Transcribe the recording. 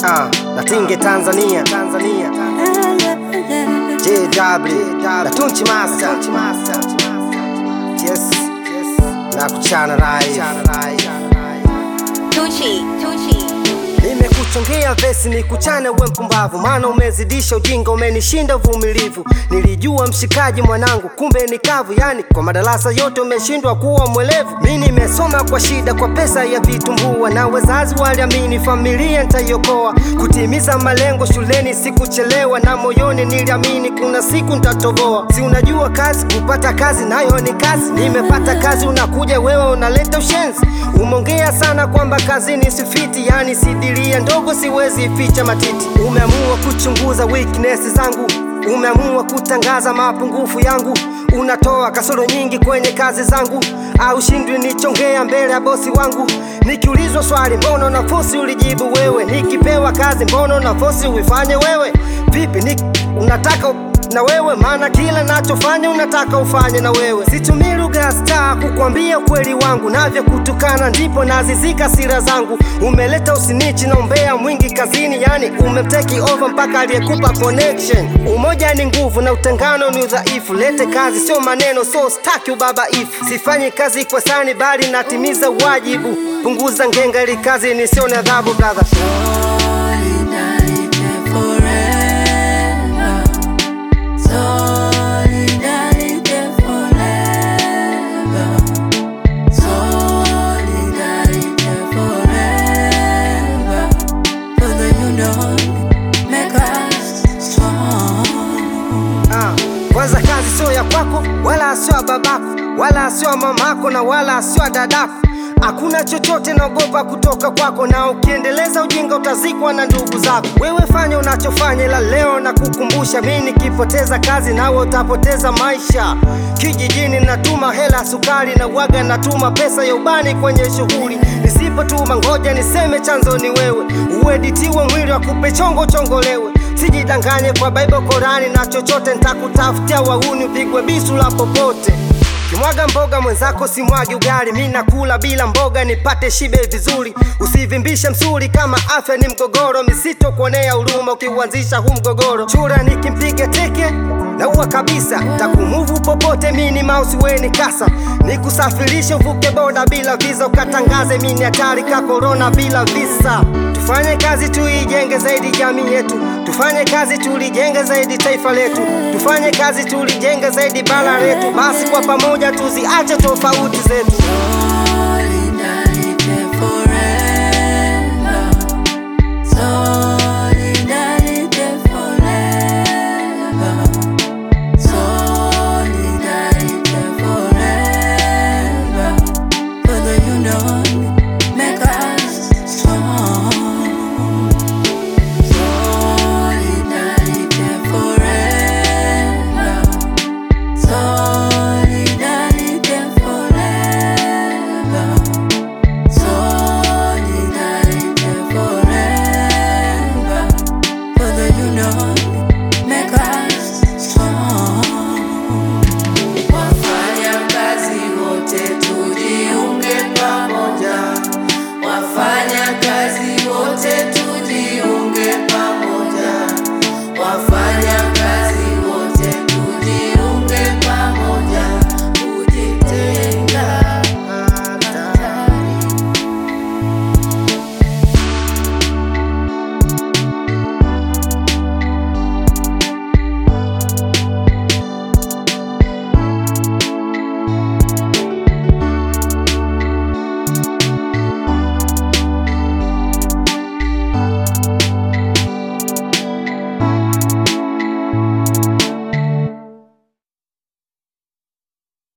Ah, Natinge Tanzania, Tanzania. JW, Natunchi Master. Yes, yes. Na kuchana rai. Tucci, Tucci. Nimekuchongea vesi ni kuchane we mpumbavu, maana umezidisha ujinga, umenishinda uvumilivu. Nilijua mshikaji mwanangu, kumbe ni kavu, yani kwa madarasa yote umeshindwa kuwa mwelevu. Mi nimesoma kwa shida, kwa pesa ya vitumbua, na wazazi waliamini familia nitaiokoa. Kutimiza malengo shuleni sikuchelewa, na moyoni niliamini kuna siku nitatoboa. Si unajua kazi, kupata kazi nayo ni kazi. Nimepata kazi, unakuja wewe unaleta ushenzi. Umeongea sana kwamba kazini sifiti, yani sidiria ndogo, siwezi ficha matiti. Umeamua kuchunguza weakness zangu, umeamua kutangaza mapungufu yangu. Unatoa kasoro nyingi kwenye kazi zangu, au shindwi nichongea mbele ya bosi wangu. Nikiulizwa swali, mbona nafosi ulijibu wewe? Nikipewa kazi, mbona nafosi uifanye wewe? Vipi ni unataka na wewe maana kila nachofanya unataka ufanye na wewe. Situmii lugha ya staa kukwambia ukweli wangu, navyo kutukana ndipo nazizika sira zangu. Umeleta usinichi na umbea mwingi kazini, yani umemteki over mpaka aliyekupa connection. Umoja ni nguvu na utengano ni udhaifu. Lete kazi sio maneno, so staki ubabaifu. Sifanyi kazi kwa sani, bali natimiza wajibu. Punguza ngenga ili kazi nisione adhabu, brother. Solidarity forever. Solidarity forever. Solidarity forever. For the union make us strong. Ah, kwanza kazi sio ya kwako wala sio ya babako wala sio ya mamako na wala sio ya dadako. Hakuna chochote naogopa kutoka kwako, na ukiendeleza ujinga utazikwa na ndugu zako. Wewe fanya unachofanya, ila leo na kukumbusha, mi nikipoteza kazi nawe utapoteza maisha. Kijijini natuma hela sukari na waga natuma pesa ya ubani kwenye shughuli. Nisipotuma ngoja niseme chanzo ni wewe, ueditiwe mwili wa kupe chongo chongolewe. Sijidanganye kwa Bible Korani na chochote nitakutafutia wauni upigwe bisu la popote. Kimwaga mboga mwenzako simwagi ugali, mi nakula bila mboga nipate shibe vizuri. Usivimbishe msuri kama afya ni mgogoro, misito kuonea huruma ukiuanzisha huu mgogoro. Chura nikimpiga teke naua kabisa, takumuvu popote, mi ni mouse weni kasa, nikusafirishe uvuke boda bila visa, ukatangaze mi ni hatari ka corona bila visa. Tufanye kazi tuijenge zaidi jamii yetu, tufanye kazi tulijenge zaidi taifa letu, tufanye kazi tulijenge zaidi bara letu. Basi kwa pamoja tuziache tofauti zetu.